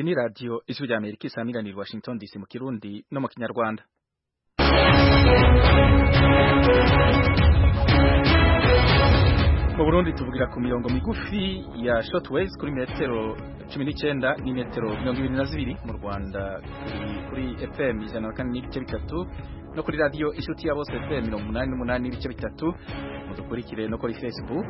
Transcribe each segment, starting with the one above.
ni radiyo ijwi ry'amerika isanganira i washington dc mu kirundi no mu kinyarwanda mu burundi tuvugira ku mirongo migufi ya shotways kuri metero cumi n'icyenda n'imetero mirongo ibiri na zibiri mu rwanda kuri fm ijana na kane n'ibice bitatu no kuri radiyo inshuti ya bose fm mirongo umunani n'umunani n'ibice bitatu mudukurikire no kuri facebook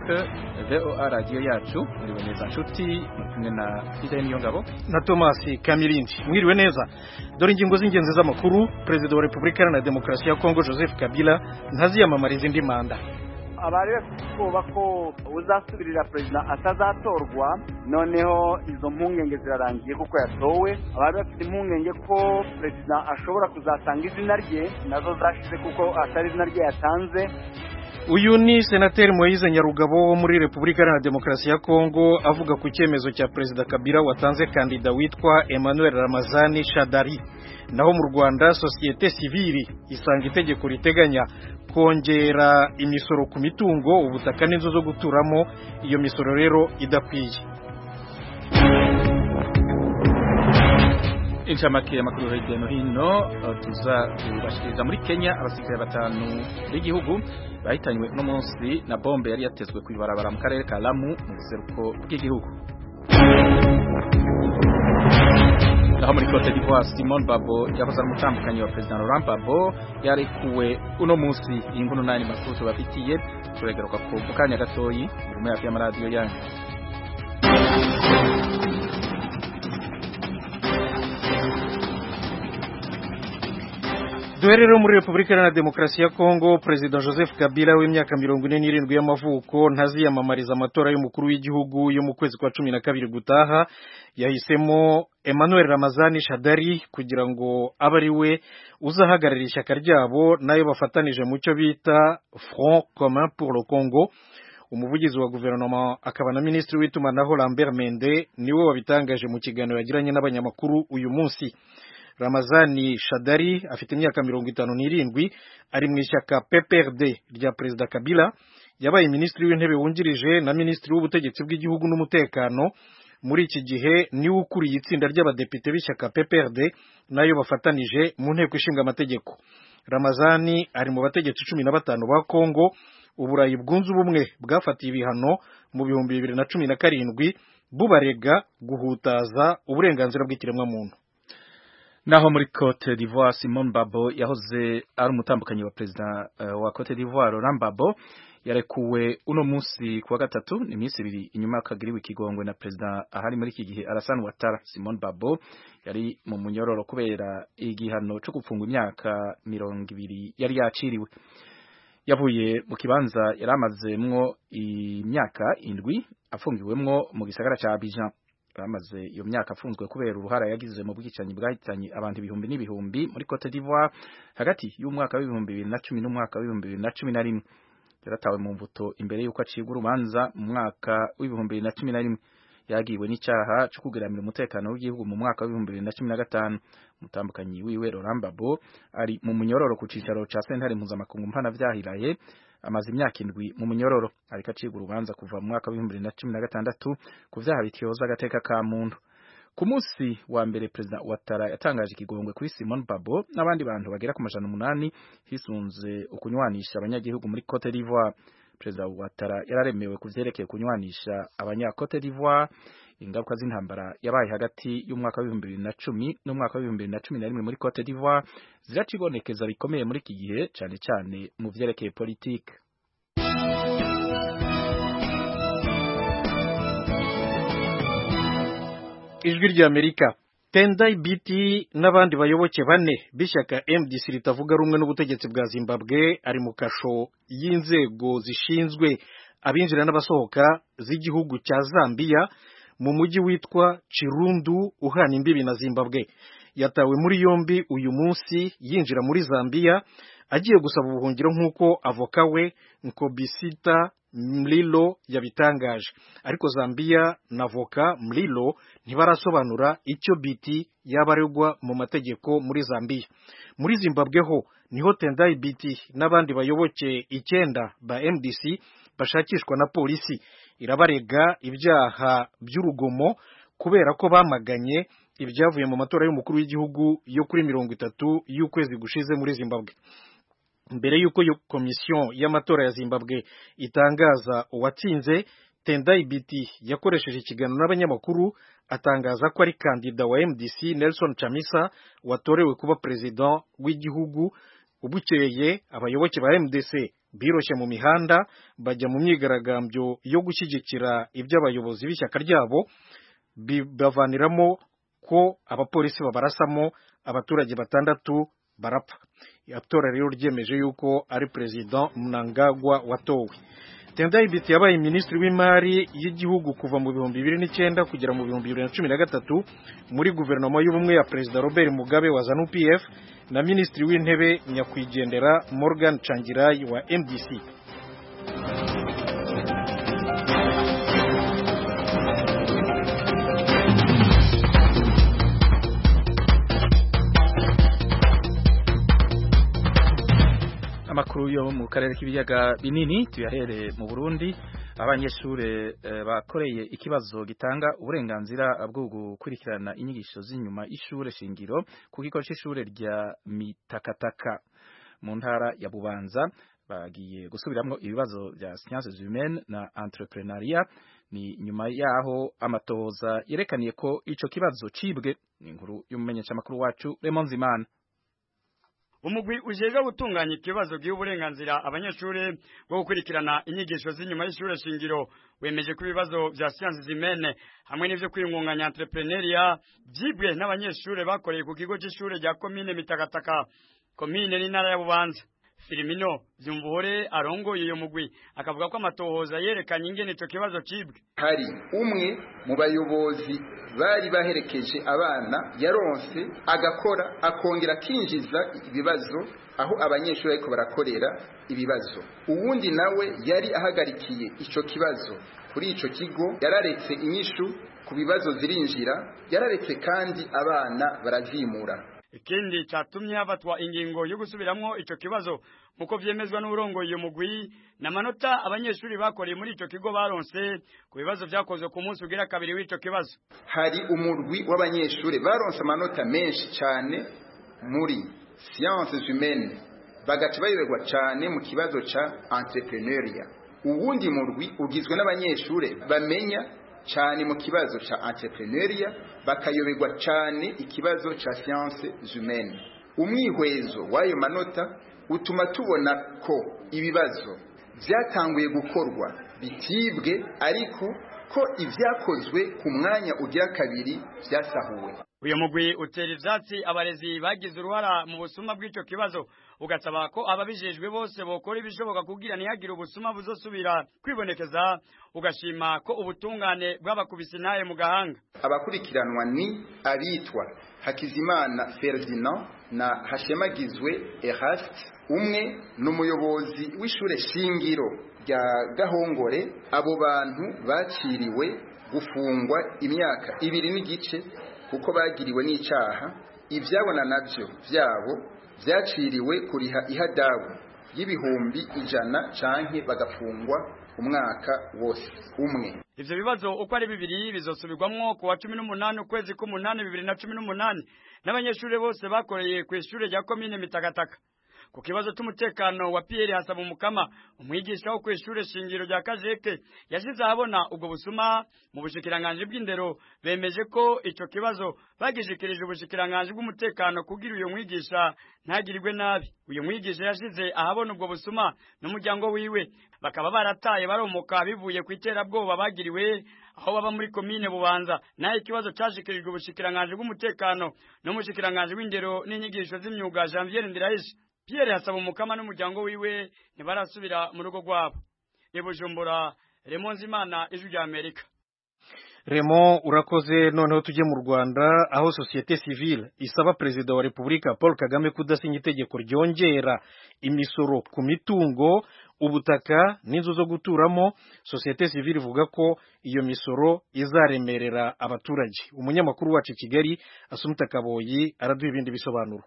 voa radiyo yacu muriwe neza nshuti kumwe na fidel niyongabo na thomas kamirindi mwiriwe neza dore ingingo z'ingenzi z'amakuru perezida wa repubulika iharanira demokarasi ya kongo joseph kabila ntaziyamamariza indi manda abari bafite ubwoba ko uzasubirira perezida atazatorwa noneho izo mpungenge zirarangiye kuko yatowe abari bafite impungenge ko perezida ashobora kuzatanga izina rye nazo zashize kuko atari izina rye yatanze uyu ni senateri Moise Nyarugabo wo muri Repubulika Iharanira Demokarasi ya Kongo avuga ku cyemezo cya Perezida Kabila watanze kandida witwa Emmanuel Ramazani Shadari naho mu Rwanda sosiyete sivili isanga itegeko riteganya kongera imisoro ku mitungo ubutaka n'inzu zo guturamo iyo misoro rero idakwiye inshamake amakuru hirya no hino tuza kubashikiriza muri Kenya abasirikare batanu b'igihugu bahitanywe uno munsi na bombe yari yatezwe ku ibarabara mu karere ka Lamu mu buseruko bw'igihugu naho muri Cote d'Ivoire Simon Babo yahoze ari umutambukanyi wa Perezida Laurent Gbagbo yarekuwe uno munsi iyi nkuru n'andi makuru tubafitiye turegaruka ko mu kanya gatoyi inyuma yacu y'amaradiyo yanyu duherero muri repubulika iharanira demokarasi ya kongo perezida joseph kabila w'imyaka mirongo ine n'irindwi y'amavuko ntaziyamamariza amatora y'umukuru w'igihugu yo mu kwezi kwa cumi na kabiri gutaha yahisemo emmanuel ramazani shadari kugira ngo abe ari we uzahagararira ishyaka ryabo nayo bafatanije mu cyo bita front commun pour le congo umuvugizi wa guverinoma akaba na minisitiri w'itumanaho lambert mende niwe wabitangaje mu kiganiro yagiranye n'abanyamakuru uyu munsi Ramazani Shadari afite imyaka mirongo itanu n'irindwi ari mu ishyaka PPRD rya Perezida Kabila yabaye minisitiri w'intebe wungirije na minisitiri w'ubutegetsi bw'igihugu n'umutekano muri iki gihe niwe ukuriye itsinda ry'abadepite b'ishyaka PPRD nayo bafatanije mu nteko ishinga amategeko Ramazani ari mu bategetsi cumi na batanu ba Kongo uburayi bwunze ubumwe bwafatiye ibihano mu bihumbi bibiri na cumi na karindwi bubarega guhutaza uburenganzira bw'ikiremwamuntu naho muri Cote d'Ivoire Simon Babo yahoze ari umutambukanyi wa perezida uh, wa Cote d'Ivoire Laurent Gbagbo yarekuwe uno munsi kuwa gatatu ni minsi ibiri inyuma y'akagiriwe ikigongwe na perezida ahari muri iki gihe Alassane Ouattara Simon Babo yari mu munyororo kubera igihano cyo gupfungwa imyaka mirongo ibiri yari yaciriwe yavuye mu kibanza yari amazemwo imyaka indwi afungiwemwo mu gisagara ca Abidjan bamaze iyo myaka afunzwe kubera uruhara yagize mu bwicanyi bwahitanye abantu ibihumbi n'ibihumbi muri Cote d'Ivoire hagati y'umwaka w'ibihumbi bibiri na cumi n'umwaka w'ibihumbi bibiri na cumi na rimwe yaratawe mu mbuto imbere y'uko acibwa urubanza mu mwaka w'ibihumbi bibiri na cumi na rimwe yagiwe n'icyaha cyo kugeramira umutekano w'igihugu mu mwaka w'ibihumbi bibiri na cumi na gatanu umutambukanyi wiwe Laurent Gbagbo ari mu munyororo ku cicaro ca sentare mpuzamakungu mpana vyahiraye amaze imyaka indwi mu munyororo ariko acibwa urubanza kuva mu mwaka w'ibihumbi bibiri na cumi na gatandatu ku vyaha bityoza agateka ka muntu ku munsi wa mbere perezida Ouattara yatangaje ikigongwe kuri Simon Babo n'abandi bantu bagera ku majana umunani hisunze ukunywanisha abanyagihugu muri Cote d'Ivoire perezida Ouattara yararemewe kuvyerekeye kunywanisha abanya Cote d'Ivoire ingaruka z'intambara yabaye hagati y'umwaka w'ibihumbi bibiri na cumi n'umwaka w'ibihumbi bibiri na cumi na rimwe muri Cote d'Ivoire ziracibonekeza bikomeye muri iki gihe cane cane mu vyerekeye politike ijwi rya Amerika Tendai Biti n'abandi bayoboke bane b'ishyaka MDC ritavuga rumwe n'ubutegetsi bwa Zimbabwe ari mu kasho y'inzego zishinzwe abinjira n'abasohoka z'igihugu cya Zambia mu mujyi witwa Chirundu uhana imbibi na Zimbabwe yatawe muri yombi uyu munsi yinjira muri Zambia agiye gusaba ubuhungiro nk'uko avoka we Nkobisita Mlilo yabitangaje ariko Zambia na voka Mlilo ntibarasobanura icyo biti yabaregwa mu mategeko muri Zambia muri Zimbabwe ho niho Tendai Biti n'abandi bayoboke icyenda ba MDC bashakishwa na polisi irabarega ibyaha by'urugomo kubera ko bamaganye ibyavuye mu matora y'umukuru w'igihugu yo kuri mirongo itatu y'ukwezi gushize muri Zimbabwe mbere y'uko iyo komisiyo y'amatora ya Zimbabwe itangaza uwatsinze Tendai Biti yakoresheje ikiganiro n'abanyamakuru atangaza ko ari kandida wa MDC Nelson Chamisa watorewe kuba perezida w'igihugu ubukeye abayoboke ba MDC biroshye mu mihanda bajya mu myigaragambyo yo gushyigikira ibyo abayobozi b'ishyaka ryabo bibavaniramo ko abapolisi babarasamo abaturage batandatu barapfa itora rero ryemeje yuko ari perezida Mnangagwa watowe Tendai Biti yabaye minisitiri w'imari y'igihugu kuva mu bihumbi bibiri n'icyenda kugera mu bihumbi bibiri na cumi na gatatu muri guverinoma y'ubumwe ya perezida Robert Mugabe wa Zanu PF na minisitiri w'intebe nyakwigendera Morgan Changirai wa MDC amakuru yo mu karere k'ibiyaga binini tuyahere mu Burundi abanyeshure eh, bakoreye ikibazo gitanga uburenganzira bwo gukurikirana inyigisho z'inyuma y'ishure shingiro ku kigo c'ishure rya Mitakataka mu ntara ya Bubanza bagiye gusubiramwo ibibazo vya sciences humaines na entrepreneuria ni nyuma yaho amatoza yerekaniye ko ico kibazo cibwe ni inkuru y'umumenyeshamakuru wacu Raymond Zimana umugwi ujejwe gutunganya ikibazo giha uburenganzira abanyeshuri bwo gukurikirana inyigisho z'inyuma y'ishure shingiro wemeje ko ibibazo vya siyansi zimene hamwe n'ivyo kwiyungunganya entrepreneuria vyibwe n'abanyeshuri bakoreye ku kigo c'ishure rya komine mitakataka komine n'intara ya bubanza Filimino Vyumvuhore arongoye iyo mugwi akavuga ko amatohoza yerekanye ingene ico kibazo cibwe hari umwe mu bayobozi bari baherekeje abana yaronse agakora akongera akinjiza ibibazo aho abanyeshuri ariko barakorera ibibazo uwundi nawe yari ahagarikiye ico kibazo kuri ico kigo yararetse inyishu ku bibazo zirinjira yararetse kandi abana barazimura ikindi cyatumye hafatwa ingingo yo gusubiramwo ico kibazo nkuko vyemezwa n'uburongoye iyo mugwi n'amanota abanyeshuri bakoreye muri ico kigo baronse ku bibazo vyakozwe ku munsi ugira kabiri w'ico kibazo hari umurwi w'abanyeshuri baronse amanota menshi cane muri sciences humaines bagaca bayoberwa cane mu kibazo ca entrepreneuria uwundi murwi ugizwe n'abanyeshuri bamenya cyane mu kibazo cha entrepreneuria bakayoberwa cyane ikibazo cha sciences humaines umwihwezo w'ayo manota utuma tubona ko ibibazo byatanguye gukorwa bitibwe ariko ko ibyakozwe ku mwanya ugira kabiri byasahuwe uyu mugwi utera ivyatsi abarezi bagize uruhara mu busuma bw'ico kibazo ugasaba ko ababijejwe bose bokora ibishoboka kugira ntihagire ubusuma buzosubira kwibonekeza ugashima ko ubutungane bw'abakubisi naye mu gahanga abakurikiranwa ni abitwa hakizimana ferdinand na hashemagizwe eraste umwe ni umuyobozi w'ishure shingiro rya gahongore abo bantu baciriwe gufungwa imyaka ibiri n'igice kuko bagiriwe n'icyaha ibyabona nabyo byabo byaciriwe kuriha ihadabu y'ibihumbi ijana canke bagafungwa umwaka wose umwe ivyo bibazo uko ari bibiri bizosubirwamwo ku wa cumi n'umunani ukwezi k'umunani bibiri na cumi n'umunani n'abanyeshuri bose bakoreye ku ishure rya komine mitakataka ku kibazo cy'umutekano wa Pierre Hasaba Umukama umwigisha wo kw'ishure shingiro rya Kajeke yashize ahabona ubwo busuma mu bushikiranganje bw'indero bemeje ko ico kibazo bagishikirije ubushikiranganje bw'umutekano kugira uyo mwigisha ntagirirwe nabi uyu mwigisha yashize ahabona ubwo busuma n'umuryango wiwe bakaba barataye baromoka bivuye ku iterabwoba bagiriwe aho baba muri komine bubanza naho ikibazo cashikirijwe ubushikiranganje bw'umutekano n'umushikiranganje w'indero n'inyigisho z'imyuga Janvier Ndirahishe Pierre hasaba umukama n'umuryango wiwe ntibarasubira mu rugo rwabo ibujumbura Raymond Zimana ijwi rya Amerika Raymond urakoze noneho tujye mu Rwanda aho societe civile isaba perezida wa Repubulika Paul Kagame kudasinya itegeko ryongera imisoro ku mitungo ubutaka n'inzu zo guturamo societe civile ivuga ko iyo misoro izaremerera abaturage umunyamakuru wacu i Kigali Asumta Kaboyi araduha ibindi bisobanuro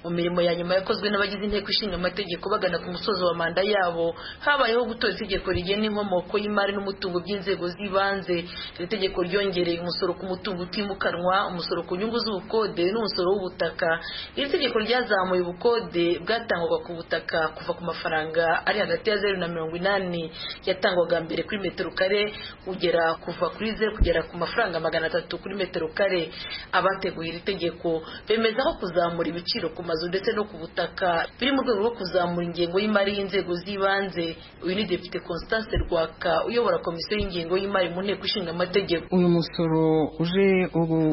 mu mirimo ya nyuma yakozwe n'abagize inteko ishinga amategeko bagana ku musozo wa manda yabo habayeho gutora itegeko rigena inkomoko y'imari n'umutungo by'inzego z'ibanze iri tegeko ryongereye umusoro ku mutungo utimukanwa umusoro ku nyungu z'ubukode n'umusoro w'ubutaka iri tegeko ryazamuye ubukode bwatangwaga ku butaka kuva ku mafaranga ari hagati ya zeru na mirongo inani yatangwaga mbere kuri metero kare kugera kuva kuri zeru kugera ku mafaranga magana atatu kuri metero kare abateguye iri tegeko bemezaho kuzamura ibiciro ku mazu ndetse no ku butaka biri mu rwego rwo kuzamura ingengo y'imari y'inzego z'ibanze uyu ni depite constance rwaka uyobora komisiyo y'ingengo y'imari mu nteko ishinga amategeko uyu musoro uje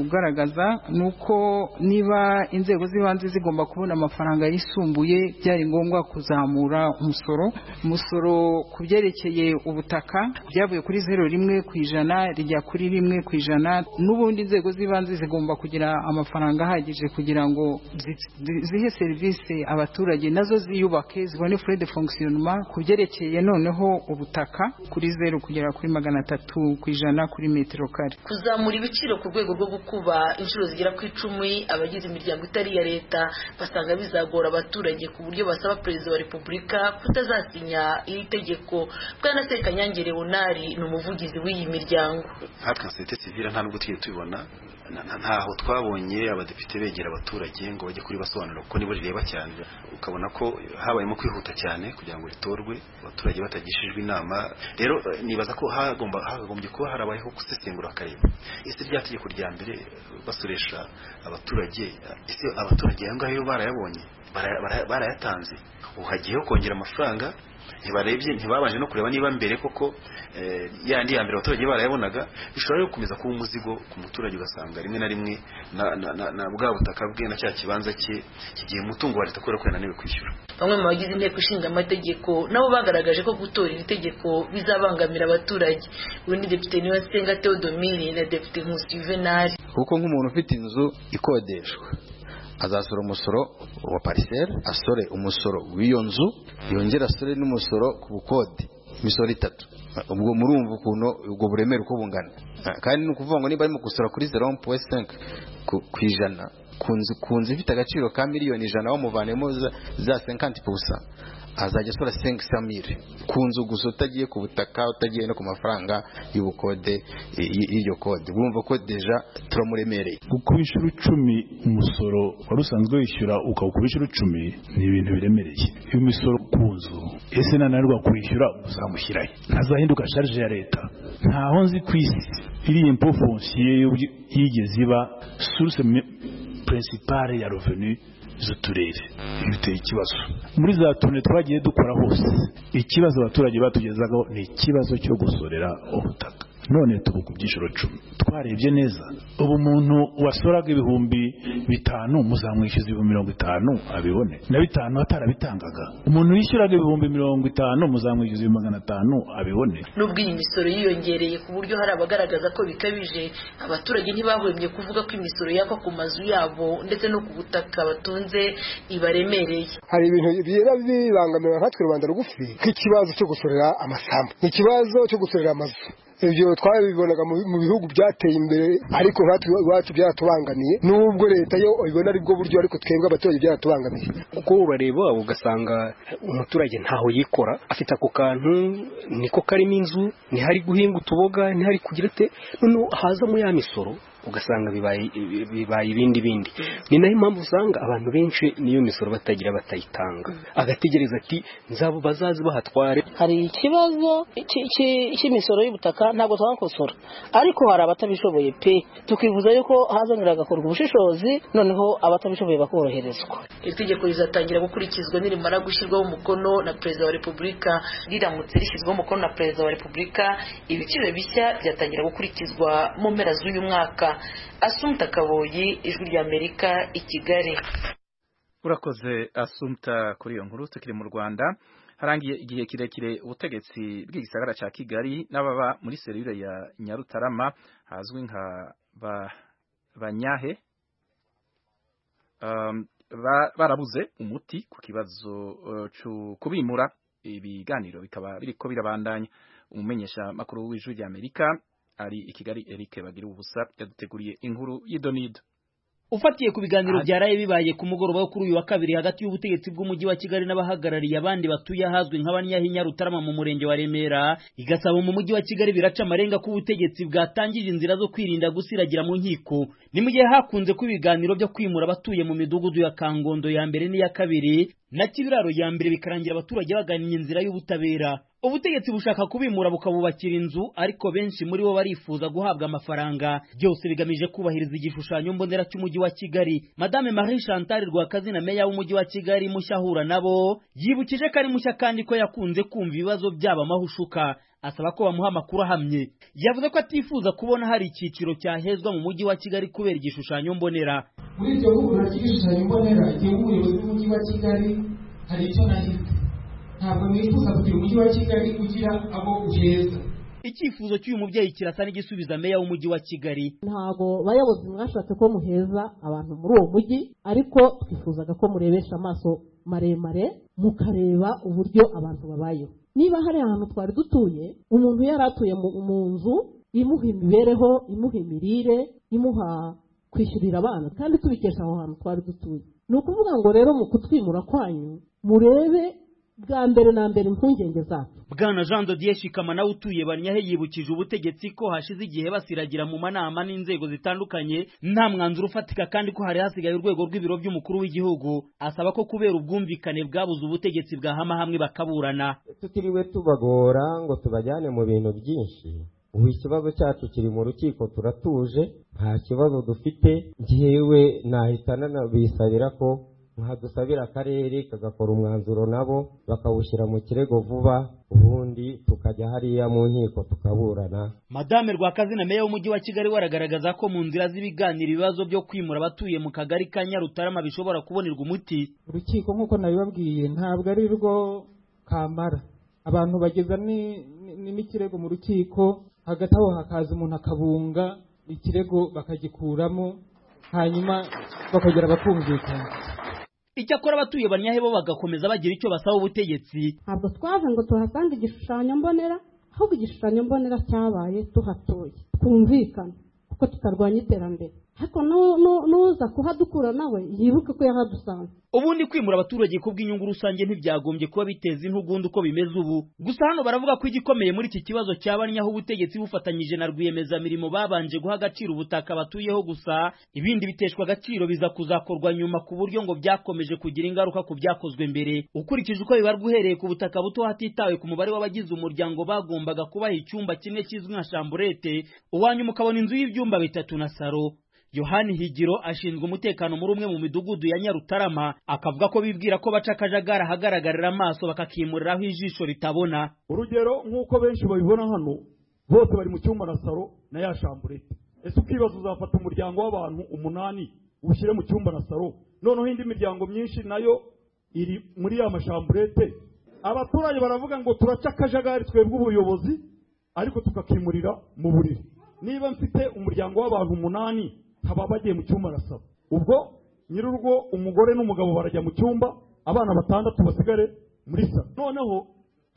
ugaragaza ni uko niba inzego z'ibanze zigomba kubona amafaranga yisumbuye byari ngombwa kuzamura umusoro umusoro ku byerekeye ubutaka byavuye kuri zeru rimwe ku ijana rijya kuri rimwe ku ijana n'ubundi inzego z'ibanze zigomba kugira amafaranga ahagije kugira ngo zi- zi- zihe serivisi abaturage nazo ziyubake zibone fure de fonctionnement ku byerekeye noneho ubutaka kuri zeru kugera kuri magana atatu ku ijana kuri metero kare kuzamura ibiciro ku rwego rwo gukuba inshuro zigera ku icumi abagize imiryango itari iya leta basanga bizagora abaturage ku buryo basaba perezida wa repubulika kutazasinya iri tegeko bwana sekanyange leonari ni umuvugizi w'iyi miryango natwe nka sosiyete sivile nta nubwo twigeze tubibona na- na- ntaho twabonye abadepite begera abaturage ngo bajye kuri basobanura kuko nibo rireba cyane ukabona ko habayemo kwihuta cyane kugira ngo ritorwe abaturage batagishijwe inama rero eh, nibaza ko hagomba hakagombye kuba harabayeho gusesengura bakareba ese rya tegeko rya mbere eh, basuresha abaturage eh, ese abaturage ayo ngayo barayabonye bara- bara- barayatanze ubu hagiyeho kongera amafaranga ntibarebye ntibabanje no kureba niba mbere koko eh, yandi ya mbere abaturage barayabonaga bishobora rero gukomeza kuba umuzigo ku muturage ugasanga rimwe na rimwe na, na, na, na bwa butaka bwe na cya kibanza cye kigiye umutungo wa leta kubera ko yananiwe kwishyura bamwe mu bagize inteko ishinga amategeko nabo bagaragaje ko gutora iri tegeko bizabangamira abaturage ubundi depite niyosenga theodomiri na depite nkusi juvenali kuko nk'umuntu ufite inzu ikodeshwa azasora umusoro wa pariseri asore umusoro w'iyo nzu yongere asore n'umusoro ku bukode imisoro itatu ubwo murumva ukuntu ubwo buremere uko bungana Ah, kandi ni ukuvuga ngo niba arimo gusora kuri zeron puwe senke ku ijana ku nzu ku nzu ifite agaciro ka miliyoni ijana bamuvanemo za- za senkanti pusa azajya asora senke samire ku nzu gusa utagiye ku butaka utagiye no ku mafaranga y'ubukode eh, y- y'iryo kode urumva ko deja turamuremereye kuko wishyura icumi umusoro wari usanzwe wishyura ukawukura inshuro icumi ni ibintu biremereye iyo umusoro ku nzu ese nananirwa kwishyura uzamushyirayo ntazahinduka sharije ya leta ntaho nzi ku isi iriya impo fonsiye y'ubwi- yigeze iba source me- principale ya revenu z'uturere Ibi biteye ikibazo muri za tune twagiye dukora hose ikibazo abaturage batugezagaho ni ikibazo cyo gusorera ubutaka none tubu ku byiciro cumi twarebye neza ubu umuntu wasoraga ibihumbi bitanu muzamwishyuza ibihumbi mirongo itanu abibone na bitanu atarabitangaga umuntu wishyuraga ibihumbi mirongo itanu muzamwishyuza ibihumbi magana atanu abibone nubwo iyi misoro yiyongereye ku buryo hari abagaragaza ko bikabije abaturage ntibahwemye kuvuga ko imisoro yakwa ku mazu yabo ndetse no ku butaka batunze ibaremereye hari ibintu bigenda bibangamira nkatwe rubanda rugufi nk'ikibazo cyo gusorera amasambu ni ikibazo cyo gusorera amazu ibyo twabibonaga mu mu bihugu byateye imbere ariko nkatwe iwacu byatubangamiye nubwo leta yo ibona ari bwo buryo ariko twebwe abaturage byatubangamiye kuko urareba ugasanga umuturage ntaho yikora afite ako kantu niko karimo inzu ntihari guhinga utuboga ntihari kugira ate noneho hazamo ya misoro ugasanga bibaye bibaye ibindi bindi ni nayo mpamvu usanga abantu benshi n'iyo misoro batagira batayitanga agategereza ati nzabo bazazi bahatware hari ikibazo cy- cy- cy'imisoro y'ubutaka ntabwo twakosora ariko hari abatabishoboye pe tukifuza yuko hazongera hagakorwa ubushishozi noneho abatabishoboye bakoroherezwa iri tegeko rizatangira gukurikizwa nirimara gushyirwaho umukono na perezida wa repubulika riramutse rishyizweho umukono na perezida wa repubulika ibiciro bishya byatangira gukurikizwa mu mpera z'uyu mwaka asumta kaboyi ijwi ry'amerika i kigali urakoze asumta kuri iyo nkuru tukiri mu rwanda harangiye igihe kirekire ubutegetsi bw'igisagara cya kigali n'ababa muri serivire ya nyarutarama hazwi nka ba banyahe um, ba- barabuze umuti ku kibazo uh, cyo kubimura ibiganiro bikaba biriko birabandanya umumenyesha makuru w'ijwi ry'amerika ari i kigali eric bagira ubusa yaduteguriye inkuru y'idonido ufatiye ku biganiro byaraye bibaye ku mugoroba wo kuri uyu wa kabiri hagati y'ubutegetsi bw'umujyi wa Kigali n'abahagarariye abandi batuye ahazwi nk'abanyahinya Rutarama mu murenge wa Remera igasaba mu mujyi wa Kigali biraca amarenga ko ubutegetsi bwatangije inzira zo kwirinda gusiragira mu nkiko ni mu gihe hakunze kuba ibiganiro byo kwimura abatuye mu midugudu ya Kangondo ya mbere n'iya kabiri na Kibiraro ya mbere bikarangira abaturage bagannye inzira y'ubutabera ubutegetsi bushaka kubimura bukabubakira inzu ariko benshi muri bo barifuza guhabwa amafaranga byose bigamije kubahiriza igishushanyo mbonera cy'umujyi wa Kigali Madame Marie Chantal Rwakazina meya w'umujyi wa Kigali mushahura nabo yibukije ko ari mushya kandi ko yakunze kumva ibibazo byabo amahushuka asaba ko bamuha amakuru ahamye yavuze ko atifuza kubona hari icyiciro cyahezwa mu mujyi wa Kigali kubera igishushanyo mbonera muri ibyo kugura ry'igishushanyo mbonera igihe umuyobozi w'umujyi wa Kigali hari icyo nahita ntabwo nifuza kugira umujyi wa Kigali ugira abo uheza icyifuzo cy'uyu mubyeyi kirasa n'igisubiza meya w'umujyi wa Kigali ntabwo bayobozi mwashatse ko muheza abantu muri uwo mujyi ariko twifuzaga ko murebesha amaso maremare mukareba uburyo abantu babayeho niba hari ahantu twari dutuye umuntu yari atuye mu nzu imuha imibereho imuha imirire imuha kwishyurira abana kandi tubikesha aho hantu twari dutuye ni ukuvuga ngo rero mu kutwimura kwanyu murebe bwa mbere na mbere impungenge zacu bwana jean dodier shikama nawe utuye banyahe yibukije ubutegetsi ko hashize igihe basiragira mu manama n'inzego zitandukanye nta mwanzuro ufatika kandi ko hari hasigaye urwego rw'ibiro by'umukuru w'igihugu asaba ko kubera ubwumvikane bwabuze ubutegetsi bwahama hamwe bakaburana tutiriwe tubagora ngo tubajyane mu bintu byinshi ubu ikibazo cyacu kiri mu rukiko turatuje nta kibazo dufite njyewe nahitana bisabira ko nkadusabira akarere kagakora umwanzuro nabo bakawushyira mu kirego vuba ubundi tukajya hariya mu nkiko tukaburana madame rwakazina meya w'umujyi wa kigali waragaragaza ko mu nzira z'ibiganiro ibibazo byo kwimura abatuye mu kagari ka nyarutarama bishobora kubonerwa umuti urukiko nk'uko nabibabwiye ntabwo ari rwo kamara abantu bageza n'ikirego mu rukiko hagati aho hakaza umuntu akabunga ikirego bakagikuramo hanyuma bakongera bakumvikana icyakora abatuye banyahe bo bagakomeza bagira icyo basaba ubutegetsi ntabwo twaje ngo tuhasange igishushanyo mbonera ahubwo igishushanyo mbonera cyabaye tuhatuye twumvikana kuko tutarwanya iterambere ariko n'uza kuhadukura nawe yibuke ko yahadusanze ubundi kwimura abaturage ku bw'inyungu rusange ntibyagombye kuba biteza intugunda uko bimeze ubu gusa hano baravuga ko igikomeye muri iki kibazo cyaba ni aho ubutegetsi bufatanyije na rwiyemezamirimo babanje guha agaciro ubutaka batuyeho gusa ibindi biteshwa agaciro biza kuzakorwa nyuma ku buryo ngo byakomeje kugira ingaruka ku byakozwe mbere ukurikije uko bibarwa uhereye ku butaka buto hatitawe ku mubare w'abagize umuryango bagombaga kubaha icyumba kimwe kizwi nka shamburete uwanyuma ukabona inzu y'ibyumba bitatu na saro yohani higiro ashinzwe umutekano muri umwe mu midugudu ya nyarutarama akavuga ko bibwira ko baca akajagari ahagaragarira amaso bakakimuriraho ijisho ritabona urugero nk'uko benshi babibona hano bose bari mu cyumba na saro na ya shamburete ese ukibaza uzafata umuryango w'abantu umunani ushyire mu cyumba na saro noneho indi miryango myinshi nayo iri muri ya mashamburete abaturage baravuga ngo turaca akajagari twebwe ubuyobozi ariko tukakimurira mu buriri niba mfite umuryango w'abantu umunani haba bagiye mu cyumba arasaba ubwo nyir'urugo umugore n'umugabo barajya mu cyumba abana batandatu basigare muri saro noneho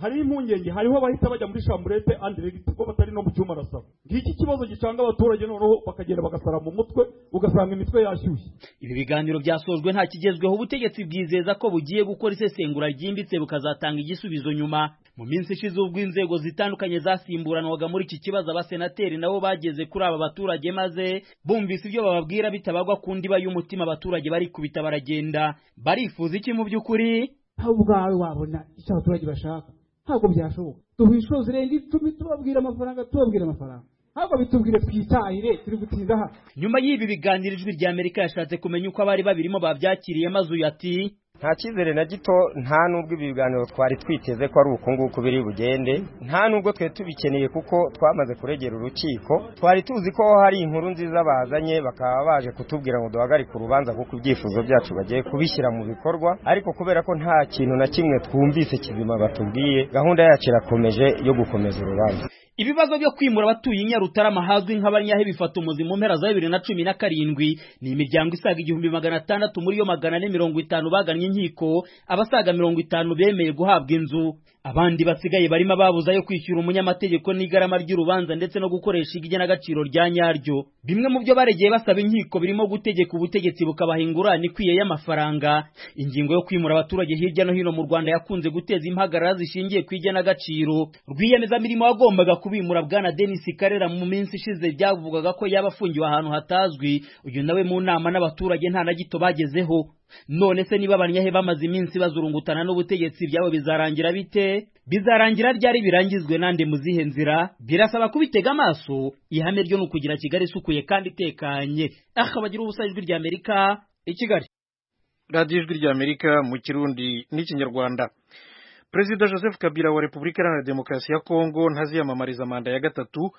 hariho impungenge hariho abahita bajya muri shamburete andi regiti kuko batari no mu cyumba arasaba ngiki ikibazo gicanga abaturage noneho bakagenda bagasara mu mutwe ugasanga imitwe yashyushye ibi biganiro byasojwe nta kigezweho ubutegetsi bwizeza ko bugiye gukora isesengura ryimbitse bukazatanga igisubizo nyuma mu minsi ishize ubwo inzego zitandukanye zasimburanwaga muri iki kibazo abasenateri nabo bageze kuri aba baturage maze bumvise ibyo bababwira bitabagwa ku ndiba y'umutima abaturage barikubita baragenda barifuza iki mu by'ukuri aho ubwawe wabona icyo abaturage bashaka ntabwo byashoboka duha inshuro zirenga icumi tubabwira amafaranga tubabwira amafaranga ntabwo bitubwire twitahire turi gutinda hano nyuma y'ibi biganiro ijwi rya amerika yashatse kumenya uko abari babirimo babyakiriye maze uyu ati nta cyizere na gito nta n'ubwo ibi biganiro twari twiteze ko ari uku nguku biri bugende nta n'ubwo twe tubikeneye kuko twamaze kuregera urukiko twari tuzi ko hari inkuru nziza bazanye bakaba baje kutubwira ngo duhagarike urubanza kuko ibyifuzo byacu bagiye kubishyira mu bikorwa ariko kubera ko nta kintu na kimwe twumvise kizima batubwiye gahunda yacu irakomeje yo gukomeza urubanza ibibazo byo kwimura abatuye i nyarutarama hazwi nk'abanyahe bifata umuzi mu mpera za bibiri na cumi na karindwi ni imiryango isaga igihumbi magana atandatu muri yo magana ane mirongo itanu bagannye inkiko abasaga mirongo itanu bemeye guhabwa inzu abandi basigaye barimo ababuza yo kwishyura umunyamategeko n'igarama ry'urubanza ndetse no gukoresha igenagaciro rya nyaryo bimwe mu byo baregeye basaba inkiko birimo gutegeka ubutegetsi bukabaha ingurane ikwiye y'amafaranga ingingo yo kwimura abaturage hirya no hino mu Rwanda yakunze guteza impagarara zishingiye ku igenagaciro rwiyemezamirimo wagombaga kubimura bwana Denis Karera mu minsi ishize byavugaga ko yaba afungiwe ahantu hatazwi uyu nawe mu nama n'abaturage nta na gito bagezeho none se niba abanyahe bamaze iminsi bazurungutana n'ubutegetsi byabo bizarangira bite bizarangira ryari birangizwe nande mu zihe nzira birasaba kubitega amaso ihame ryo ni ukugira kigali isukuye kandi itekanye aha bagira ubusa ijwi rya amerika i kigali radiyo ijwi rya amerika mu kirundi n'ikinyarwanda perezida joseph kabila wa repubulika iharanira demokarasi ya kongo ntaziyamamariza manda ya gatatu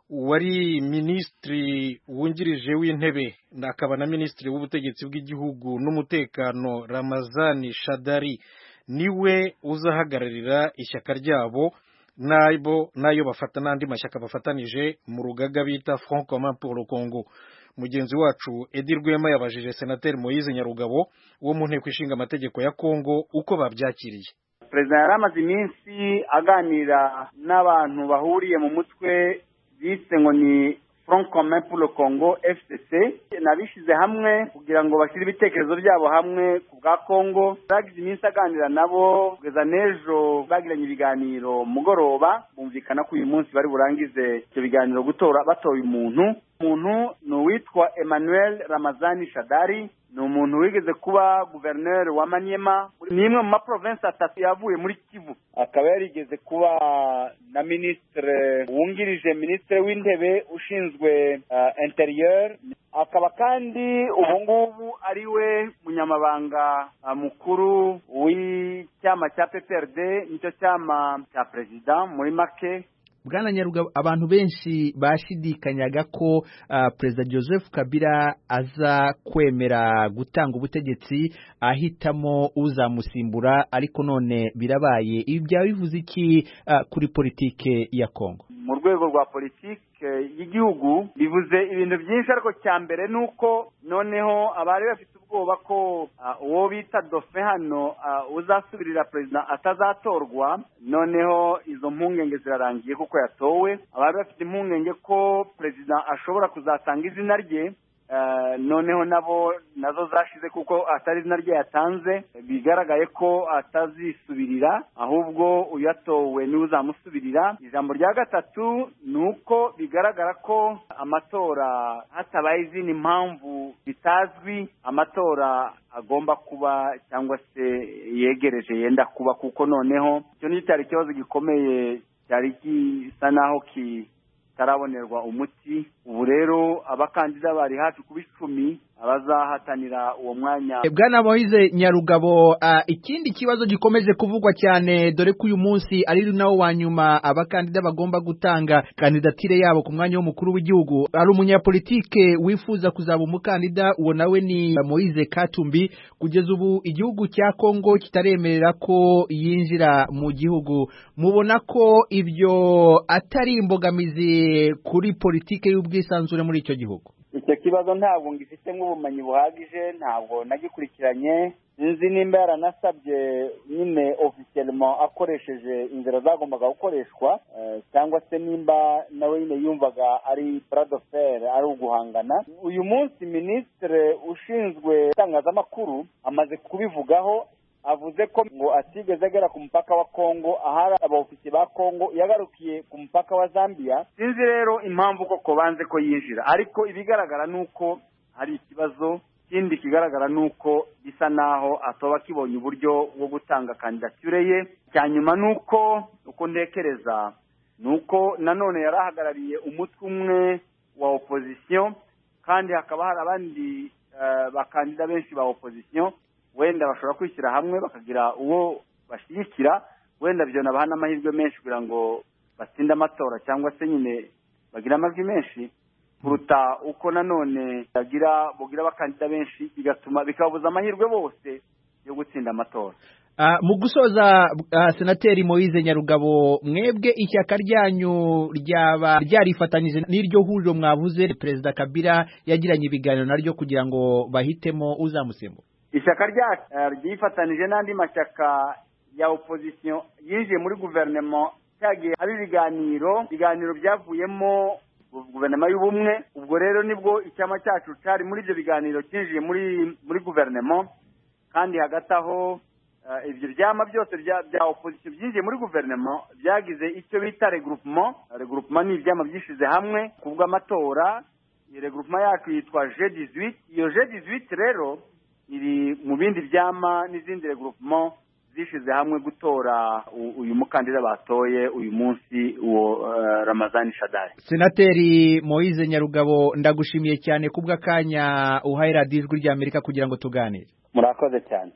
wari minisitiri wungirije w'intebe akaba na minisitiri w'ubutegetsi bw'igihugu n'umutekano ramazani shadari niwe uzahagararira ishyaka ryabo n'ayo nayo bafata n'andi mashyaka bafatanije mu rugaga bita front commun pour le congo mugenzi wacu edi rwema yabajije senateri moyize nyarugabo wo mu nteko ishinga amategeko ya kongo uko babyakiriye perezida yari amaze iminsi aganira n'abantu bahuriye mu mutwe bise ngo ni front commun pour le congo fcc nabishyize hamwe kugira ngo bashyire ibitekerezo byabo hamwe ku bwa congo bagize iminsi aganira nabo kugeza n'ejo bagiranye ibiganiro mugoroba bumvikana ko uyu munsi bari burangize ibyo biganiro gutora batoye umuntu umuntu ni uwitwa emmanuel ramazani shadari ni umuntu wigeze kuba guverineri wa manyema ni imwe mu maprovensi atatu yavuye muri kivu akaba yarigeze kuba na minisitire wungirije minisitiri w'intebe ushinzwe interiyeri akaba kandi ubu ngubu ari we munyamabanga mukuru w'icyama cya pprd nicyo cyama cya perezida muri make bwana nyarugabo abantu benshi bashidikanyaga ko uh, perezida joseph kabila aza kwemera gutanga ubutegetsi ahitamo uzamusimbura ariko none birabaye ibi byaba bivuze iki uh, kuri politike ya kongo mu rwego rwa politike y'igihugu bivuze ibintu byinshi ariko cya mbere ni uko noneho abari bafite ubwoba ko uwo bita dofe hano uzasubirira perezida atazatorwa noneho izo mpungenge zirarangiye kuko yatowe abari bafite impungenge ko perezida ashobora kuzatanga izina rye noneho nabo nazo zashize kuko atari izina rye yatanze bigaragaye ko atazisubirira ahubwo uyatowe niwe uzamusubirira ijambo rya gatatu ni uko bigaragara ko amatora hatabaye izindi mpamvu zitazwi amatora agomba kuba cyangwa se yegereje yenda kuba kuko noneho icyo ni cyari ikibazo gikomeye cyari gisa naho ki kitarabonerwa umuti ubu rero abakandida bari hafi kuba icumi abazahatanira uwo mwanya bwana moyize nyarugabo ikindi kibazo gikomeje kuvugwa cyane dore ko uyu munsi ari nawo wa nyuma abakandida bagomba gutanga kandidatire yabo ku mwanya w'umukuru w'igihugu hari umunyapolitike wifuza kuzaba umukandida uwo nawe ni moyize katumbi kugeza ubu igihugu cya kongo kitaremerera ko yinjira mu gihugu mubona ko ibyo atari imbogamizi kuri politike y'ubwisanzure muri icyo gihugu icyo kibazo ntabwo ngifitemo ubumenyi buhagije ntabwo nagikurikiranye nzi nimba yaranasabye nyine ofisiyelemo akoresheje inzira zagombaga gukoreshwa cyangwa se nimba nawe nyine yumvaga ari buradoferi ari uguhangana uyu munsi minisitiri ushinzwe itangazamakuru amaze kubivugaho avuze ko ngo atigeze agera ku mupaka wa kongo ahari abawufite ba kongo yagarukiye ku mupaka wa zambia sinzi rero impamvu koko banze ko yinjira ariko ibigaragara ni uko hari ikibazo ikindi kigaragara ni uko bisa naho atoba akibonye uburyo bwo gutanga kandidatire ye cya nyuma ni uko uko ntekereza ni uko nanone yari ahagarariye umutwe umwe wa opozisiyo kandi hakaba hari abandi bakandida benshi ba opozisiyo wenda bashobora kwishyira hamwe bakagira uwo bashyigikira wenda byo nabaha n'amahirwe menshi kugira ngo batsinde amatora cyangwa se nyine bagire amajwi menshi kuruta uko nanone bagira bugira abakandida benshi bigatuma bikabuza amahirwe bose yo gutsinda amatora mu gusoza senateri moyize nyarugabo mwebwe ishyaka ryanyu ryaba ryarifatanyije n'iryo huriro mwavuze perezida kabila yagiranye ibiganiro naryo kugira ngo bahitemo uzamusimbura ishyaka ryacu ryifatanije n'andi mashyaka ya opozisiyo yinjiye muri guverinoma cyagiye ari ibiganiro ibiganiro byavuyemo guverinoma y'ubumwe ubwo rero nibwo icyama cyacu cyari muri ibyo biganiro cyinjiye muri muri guverinoma kandi hagati aho eh, ibyo byama byose bya bya opposition byinjiye muri guverinoma byagize icyo bita regroupement regroupement ni ibyama byishyize hamwe ku bw'amatora iyi regroupement yacu yitwa G18 iyo G18 rero iri mu bindi byama n'izindi regroupement zishyize hamwe gutora u- uyu mukandida batoye uyu munsi uwo eh, Ramazani Shadari senateri moise nyarugabo ndagushimiye cyane kubw'akanya uhaye radiyo ijwi ry'amerika kugira ngo tuganire murakoze cyane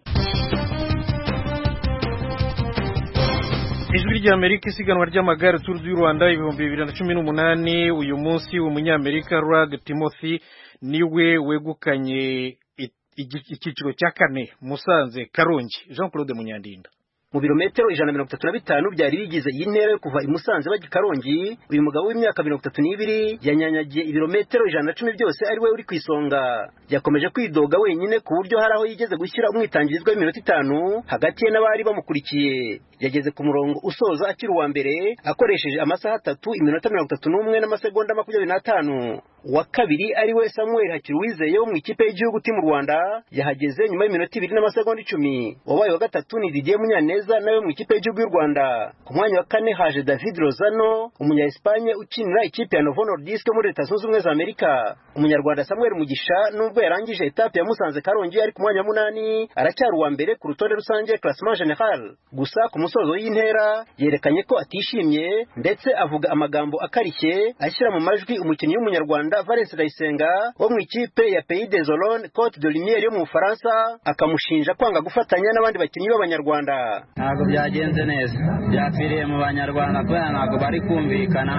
ijwi ry'amerika isiganwa ry'amagare turu du rwanda ibihumbi bibiri na cumi n'umunani uyu munsi umunyamerika rag timothy niwe wegukanye i- igi- icyiciro cya kane musanze karongi jean claude munyandinda mu birometero ijana na mirongo itatu na bitanu byari bigize iyi ntera yo kuva i Musanze bajya i Karongi uyu mugabo w'imyaka mirongo itatu n'ibiri yanyanyagiye ibirometero ijana na cumi byose ari we uri ku isonga yakomeje kwidoga wenyine ku buryo hari aho yigeze gushyira umwitangirizwa w'iminota itanu hagati ye n'abari bamukurikiye yageze ku murongo usoza akiri uwa mbere akoresheje amasaha atatu iminota mirongo itatu n'umwe n'amasegonda makumyabiri n'atanu uwa kabiri ari we samuel hakiruwizeye wo mu ikipe y'igihugu ti mu rwanda yahageze nyuma y'iminota ibiri n'amasegonda icumi wabaye wa gatatu ni didier munyaneza nawe mu ikipe y'igihugu y'u rwanda ku mwanya wa kane haje david rozano umunya espagne ukinira ikipe ya novo nordisk yo muri leta zunze ubumwe za amerika umunyarwanda samuel mugisha nubwo yarangije etape ya musanze karongi ari ku mwanya wa munani aracyari uwa mbere ku rutonde rusange classement general gusa ku musozo w'intera yerekanye ko atishimye ndetse avuga amagambo akarishye ashyira mu majwi umukinnyi w'umunyarwanda Valens Ndayisenga wo mu ikipe ya Pays des Olonnes Cote de Lumière yo mu Bufaransa akamushinja kwanga gufatanya n'abandi bakinnyi b'abanyarwanda ntabwo byagenze neza byapfiriye mu banyarwanda kubera ntabwo bari kumvikana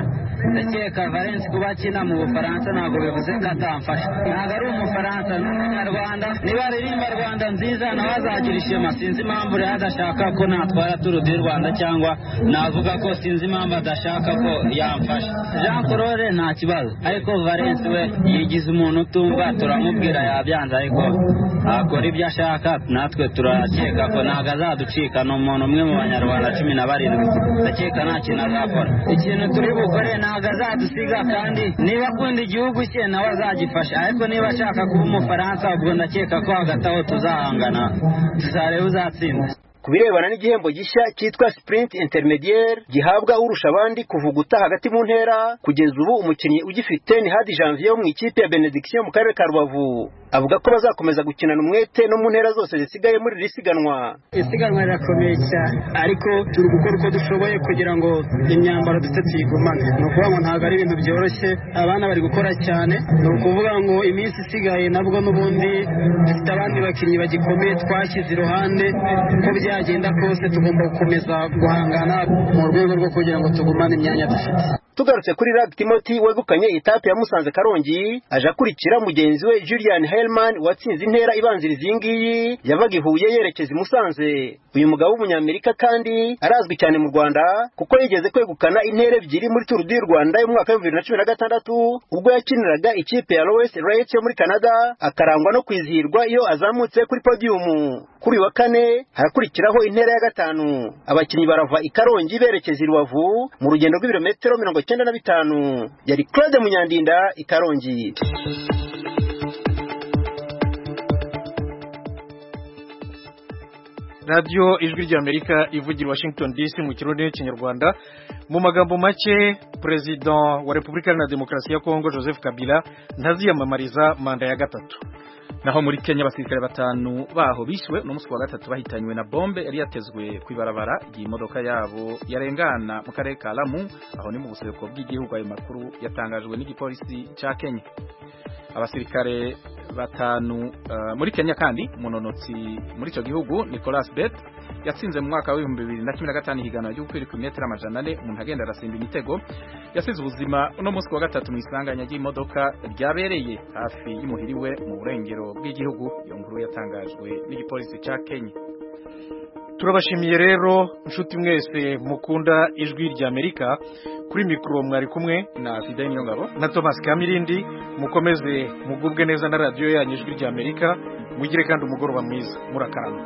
ndakeka valensi kuba akina mu bufaransa ntabwo bivuze ko atamfasha ntabwo ari umufaransa ni umunyarwanda niba aririmba rwanda nziza nawe azagira ishema sinzi impamvu rero adashaka ko natwara turu di rwanda cyangwa navuga ko sinzi impamvu adashaka ko yamfasha jean claude nta kibazo ariko valensi we yigize umuntu utumva turamubwira yabyanze ariko akora ibyo ashaka natwe turakeka ko ntabwo azaducika ni umuntu umwe mu banyarwanda cumi na barindwi ndakeka nta kintu azakora ikintu turi bukore ntabwo azadusiga kandi niba akunda igihugu cye nawe azagifasha ariko niba ashaka kuba umufaransa ubwo ndakeka ko hagati aho tuzahangana tuzareba uzatsinda ku birebana n'igihembo gishya cyitwa sprint intermediaire gihabwa urusha abandi kuvuguta hagati mu ntera kugeza ubu umukinnyi ugifite ni hadi janvier wo mu ikipe ya benediction mu karere ka rubavu avuga ko bazakomeza gukinana umwete no mu ntera zose zisigaye muri iri siganwa isiganwa rirakomeye cyane ariko turi gukora uko dushoboye kugira ngo imyambaro dufite tuyigumane ni ukuvuga ngo ntabwo ari ibintu byoroshye abana bari gukora cyane ni ukuvuga ngo iminsi isigaye nabwo n'ubundi dufite abandi bakinnyi bagikomeye twashyize iruhande uko byagenda kose tugomba gukomeza guhangana mu rwego rwo kugira ngo tugumane imyanya dufite tugarutse kuri rag timothy wegukanye etape ya musanze karongi aje akurikira mugenzi we julian helman watsinze intera ibanziriza iyi ngiyi yavaga i huye yerekeza i musanze uyu mugabo w'umunyamerika kandi arazwi cyane mu rwanda kuko yigeze kwegukana intera ebyiri muri turu di rwanda y'umwaka w'ibihumbi bibiri na cumi na gatandatu ubwo yakiniraga ikipe ya lowes rate yo muri canada akarangwa no kwizihirwa iyo azamutse kuri podiyumu kuri uyu wa kane harakurikiraho intera ya gatanu abakinnyi barava i karongi berekeza i rubavu mu rugendo rw'ibirometero mirongo icyenda na bitanu yari claude munyandinda i karongi radiyo ijwi ry'amerika ivugira i washington dc mu kirundi n'ikinyarwanda mu magambo make perezida wa repubulika iharanira demokarasi ya kongo joseph kabila ntaziyamamariza manda ya gatatu naho muri Kenya abasirikare batanu baho bishwe no munsi wa gatatu bahitanywe na bombe yari yatezwe ku ibarabara ry'imodoka yabo yarengana mu karere ka Lamu aho ni mu buseruko bw'igihugu ayo makuru yatangajwe n'igipolisi ca Kenya abasirikare batanu eh, muri Kenya kandi munonotsi muri ico gihugu Nicolas Bet yatsinze mu mwaka w'ibihumbi bibiri na cumi na gatanu higanwa ryo kwiruka imetero amajana ane umuntu agenda arasimba imitego yasize ubuzima uno munsi wa gatatu mu isanganya ry'imodoka ryabereye hafi y'umuhiri we mu burengero bw'igihugu iyo nkuru yatangajwe n'igipolisi ca Kenya turabashimiye rero nshuti mwese mukunda ijwi ry'amerika kuri mikoro mwari kumwe na sidani niyongabo na thomas kamirindi mukomeze mugubwe neza na radiyo yanyu ijwi ry'amerika mugire kandi umugoroba mwiza murakarama